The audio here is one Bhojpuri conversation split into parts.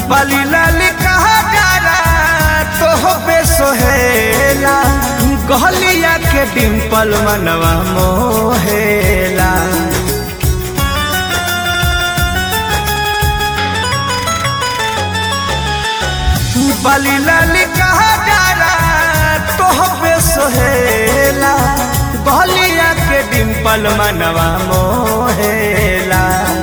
बाली लाली कहा जारा तो पे सोहेला गहलिया के डिम्पल मनवा मोहेला बाली लाली कहा जारा तो पे सोहेला गहलिया के डिम्पल मनवा मोहेला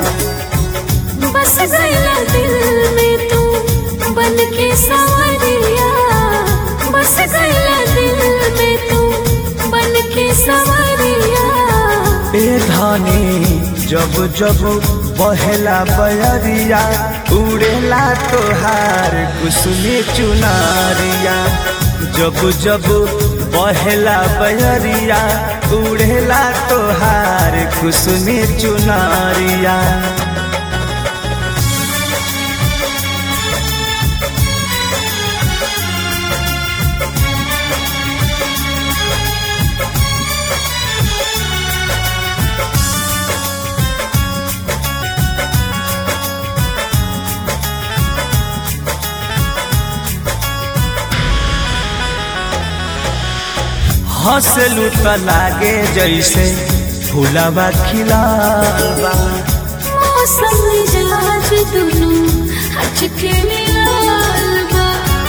बस गया दिल में तू बन के सवरिया बस गया दिल में तू बन के सवरिया ए धानी जब जब बहेला बयरिया उड़ेला तोहार कुसुमी चुनारिया जब जब बहेला बयरिया उड़ेला तोहार कुसुमी चुनारिया हंसलू त लागे जैसे फूलवा खिलावा मौसम मिजाज दुनू हचके मिलाल बा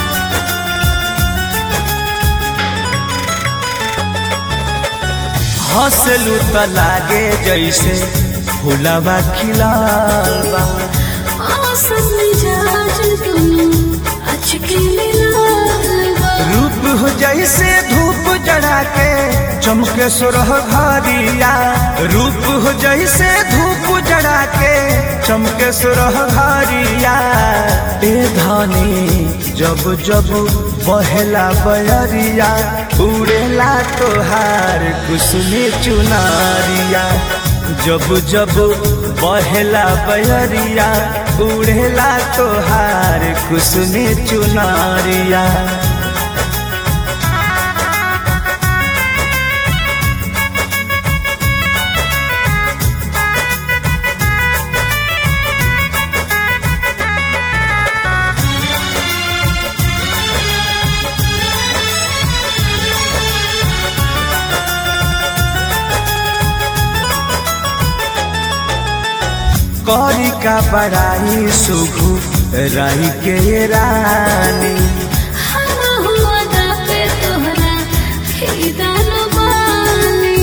हंसलू त लागे जैसे फूलवा खिलावा मौसम मिजाज दुनू हचके मिलाल बा रूप हो जैसे धूप जड़ा के चमके सुरह घरिया रूप हो जैसे धूप जड़ा के चमके सुरह घरिया ए धानी जब जब बहेला बयरिया उड़ेला तोहार कुसुमी चुनारिया जब जब बहेला बयरिया उड़ेला तोहार कुसुमी चुनारिया कौरी का बड़ाई सुघु रही के ये रानी हम हुआ दा पे तोहरा खीदान बानी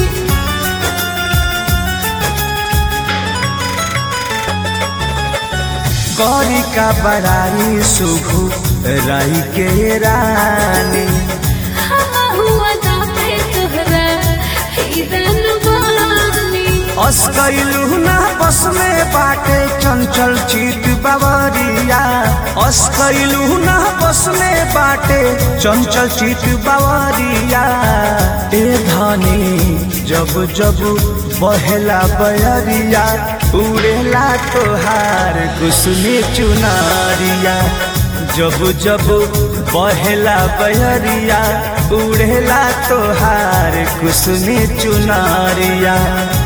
कौरी का बड़ाई सुघु रही के ये रानी हम हुआ दा पे तोहरा खीदान बानी अस्कैलू ना बस में बाटे चंचल चित बावरिया अस्कैलू ना बस में बाटे चंचल चित बावरिया ए धानी जब जब बहेला बयरिया उड़ेला तोहार कुसुमी चुनारिया जब जब बहेला बयरिया उड़ेला तोहार कुसुमी चुनारिया